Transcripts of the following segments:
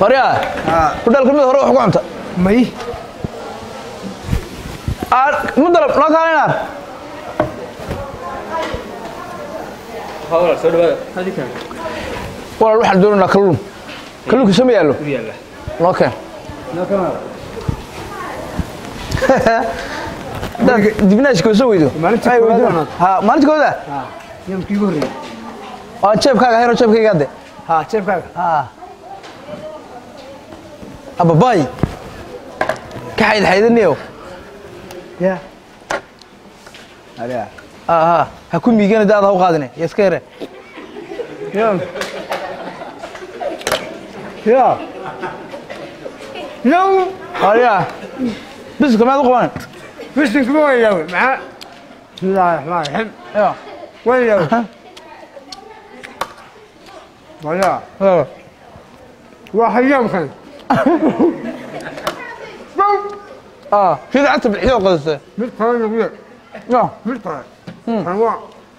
waryaa hudheelka mid hore wax ku cunta may aar ma dalab noo kaala inaar walaal waxaan doonaynaa kalluun kalluunka sama yaallo noo keen hadaad dibnaashka soo weydo Maalintii Ay, koowaad weydiin. aanaad. Ha, maalinta kooda yamkii ugu horreeyey waa jeebkaaga hayro jeebkayga hadde ha jeebkaaga Ha. ababay ka xayd xaydaniyo ya aliya ha ha ku miigana daada ha u qaadine ya iska yare ya ya yow ariya biska maad u qaban bisinka ma wayaawe maxaa bismillaahi raxmaan raxiim ya wayaawe waya ha. waa hayaamkan ah sida cagta bixiyo qadasta mid kale nagu yar ya mid kale kan waa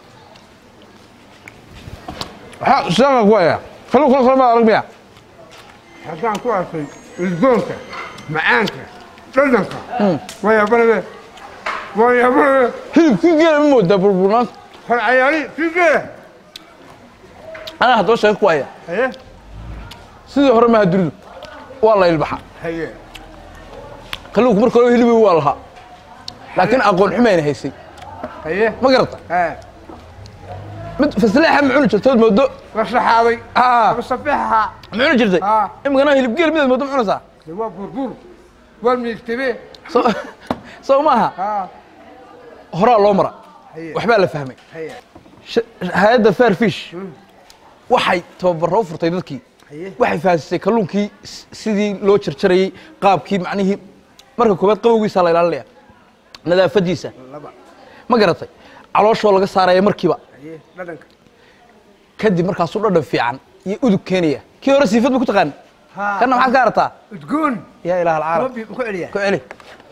waxa sidaan ku haya kalluun kala kala ma arag miya haddaan ku arkay udgoonka macaanka dhadhanka wayaabanabe wayaabanabe hilibkii geela ma moodaa burburnaanta hor cayaari sigee anaa haddaba sheeko ku haya haye sidii hore maha duridu waa la ilbaxa haye kalluunku marka hore hilibi waa lahaa laakiin aqoon xumayna haysay haye ma garata ha mid fasleexa ma cuni jirtood moodo la saxaaday ah ama safeexaha ma cuni jirtay Ah. imikana hilib geel midaad moodo ma cunaysaa de waa burbur waa miigtabe soo soo maaha ha horaa loo mara haye waxbaa la fahmay haye Sh- hay-adda fairfish waxay tababaro u furtay dadkii haye waxay fahansisay kalluunkii s- sidii loo jarjarayey qaabkii macnihii marka koobaad qabowgiisa la ilaalinaya nadaafadiisa laba ma garatay calooshoo laga saaraya markiiba haye dhadhanka kadib markaasuu dhadhan fiican iyo udug keenaya kii hore siifad ba ku taqaan ha kana maxaad ka arataa udgoon yaa ilaah alcaalam rabbi ku celiya ku celi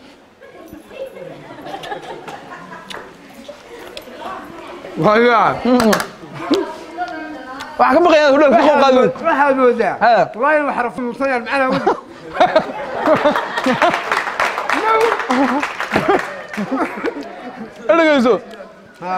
waya waxaa ka baqaya hudheel ka soo qaadi weyd waxaad moodaa Ha. wallaahi wax rafuusayaan macnaa wadi dhegeyso ha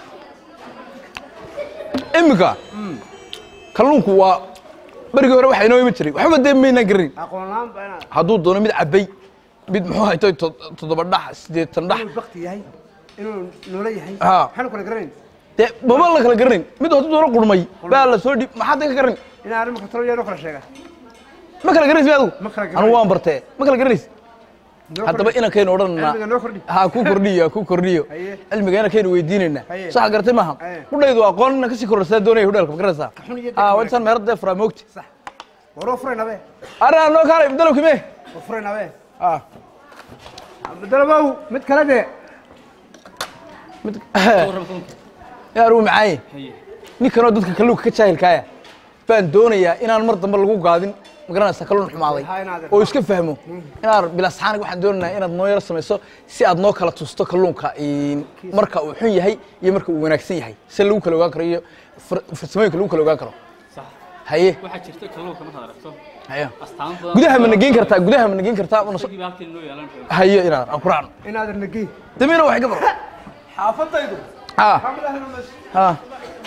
iminka kalluunku waa berigii hore waxaa inoo iman jiray waxba dee maynaan garanin aqoon la-aan baa inaad hadduu doono mid cabay mid muxuu haytay to- toddoba dhax siddeetan dhax inuu bakti yahay inuu noolo yahay Ha. maxaanu kala garanayn dee baba la kala garanin mid hadduu doono qurmay baa la soo dhib maxaad ka garanin inaa arrimaka talo yaa noo kala sheega ma kala garanaysi adigu Ma kala garanay. anigu waan bartee ma kala garanaysi Noo haddaba kordhi. inankaynu odhananaa cilmiga noo kordhi ha ku kordhiyo ha ku kordhiyo Haye. cilmiga inankaynu weydiinaynaa Haye. saxa gartay maaha Haye. hudhaydu aqoon inaan kasii kororsaa doonaya hudheelka ma garanaysaa xun iyo ha deg waa intaan meeradee furaa moogti sax waroo furaynabe arrinaa noo kaalay dalowki mee war furaynabe ah abdalabow mid kale dee mid yaa aruu macaaye ninkanoo dadka kalluunka ka jaahilkaaya baan doonayaa inaan mar dambe lagu gaadin magaranaysa kalluun xumaaday Ha, inaad- oo iska fahmo inaad bilasxaanig waxaan doonaynaa inaad noo yaro samayso si aad noo kala tusto kalluunka in- marka uu xun yahay iyo marka uu wanaagsan yahay si lagu kala ogaan karo iyo far- farsamooyinka lagu kala ogaan karo صح haye waxaa jirta kalluunka markaad aragto haye astaan badan gudaha ma nageyn kartaa gudaha ma nageyn kartaa una so- isagii baa halkii noo yeelan karo haye inaad aan ku raacno inaadan nagey damiina wax iga baro xaafadaydu ah ah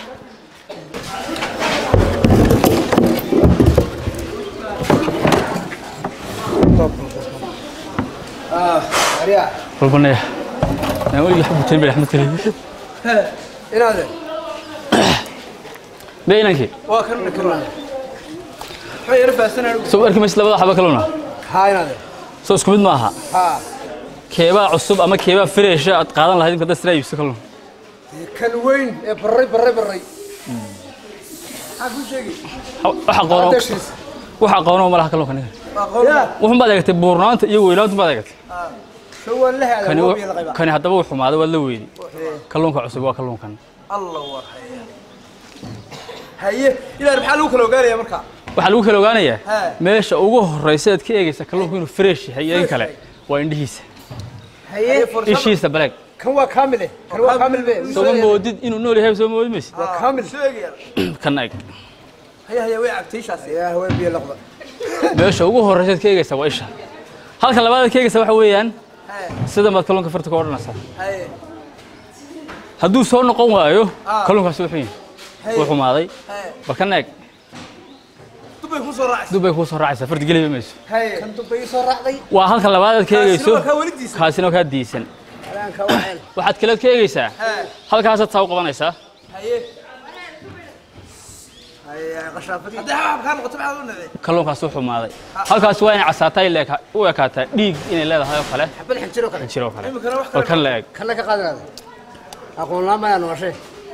aryaa rubnaya aan weligii xabu jirin bay axmed kale inaadan bay inankii waa kan nakarnaa maxaa yara baahsanaa soo arki maysid labada xaba kalluuna haa inaadan soo isku mid maaha haa keebaa cusub ama keebaa fresh aad qaadan lahayd inka dad sidaa iibso kalluun kan weyn ee barray barray barray maxaa kuu sheegi wax aqoono dashiisa wax aqoono ma laha kalluunka ninka yaa wuxun baad eegtay buurnaanta iyo weynaanta baad eegtay soo waan la haadaa kani woobiya la qaybaa kani haddaba wuu xumaaday waad la weydi kalluunka cusub waa kalluunkan allah war haye haye ilaa maxaa lagu kala ogaanaya marka waxaa lagu kala ogaanayaa He. meesha ugu horeysa aad ka eegaysa kalluunku inuu fresh yahay iyo in kale waa indhihiisa haye ishiisa baleeg kan waa kaamil eh kan waa kaamil be sooma moodid inuu nool yahay soo moodi maysid waa kaamil soo eegaya kan eeg haye haye way cabtay shaasi yaa haween biyo laqda meesha ugu horreysaad ka eegaysaa waa isha halka labaadaad ka eegaysaa waxa weeyaan sida maad kalluunka farta ka odhanaysaa haye hadduu soo noqon waayo Ah. kalluunkaasi wuxuu yahay wuu xumaaday haye bal ka neeg dubbay ku soo raacaysa dub bay kuu soo raacaysaa farta geliba mayso haye kan dubbay ii soo raacday waa halka labaadaad ka Kaasina eegayso waa kaa weli diisan. kaasina waa kaa diisan alaanka waa ceel waxaad kaleed ka eegaysaa haye halkaasaad saa u qabanaysaa haye haye qashaafadii haddii xabxab kaa noqoto maxaad u nacday kalluunkaasi u xumaaday halkaasi waa inay casaataa ay leeka- u ekaataa dhiig inay leedahay oo kale xabad xinjiro kale jiro oo kale imikana wax bal kale kan la eeg kana ka qaadanaada aqoon la'aan mayaa noqoshay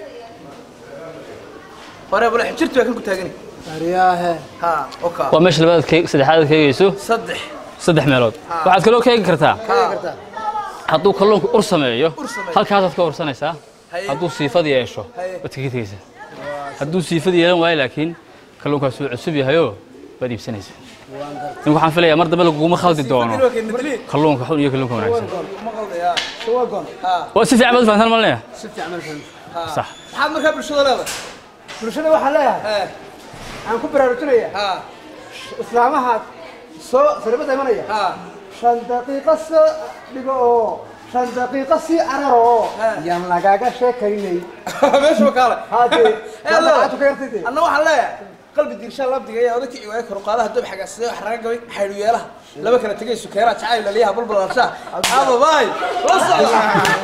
hore bale xijirtu waa kan ku taagani aryaahe ha oka waa meesha labaadaad ka saddexaadaad ka eegayso saddex saddex meelood waxaad kaloo ka eegi kartaa kaga kartaa hadduu kalluunku ur sameeyo Ur sameeyo. halkaasaad ka ursanaysaa Haye. hadduu siifad yeesho Haye. waad kaga tegaysaa hadduu siifad yeelan waayo laakiin kalluunkaas wuu cusub yahayoo waad iibsanaysaa nin waxaan filayaa mar dambe laguguma khaldi doono waa keen madli kalluunka xun iyo kalluunka wanaagsan ma qaldaya waa goon ha waa si fiican baad fahantaan malinaya si fiican ma fahmi sax maxaad markaa bulshada leedahay bulshada waxaan leeyahay he aan ku baraarujinaya ha islaamaha soo saribada imanaya ha shan daqiiqo soo dhigo oo shan daqiiqo sii cararo oo Ah. yaan lagaaga sheekaynay meesha kaale haddee Eh, Allah. waxaad ka yartay anna waxaan leeyahay qalbi diirshaan labdiga ayaa oda kici waaya koruqaadaha doob xagaasida wax raga gabay xaydhu yeelaha laba kala tegay sukeeraha jacayl laliyaha bulbulanshaha aba baay la socda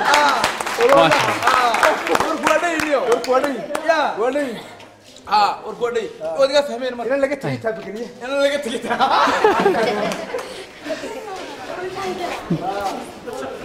warku waa dhayniyo warku waa dhayi ya waa dhayi ha warku waa dhayi waad iga fahmeen marka inan laga tegay taabageliye in laga tegay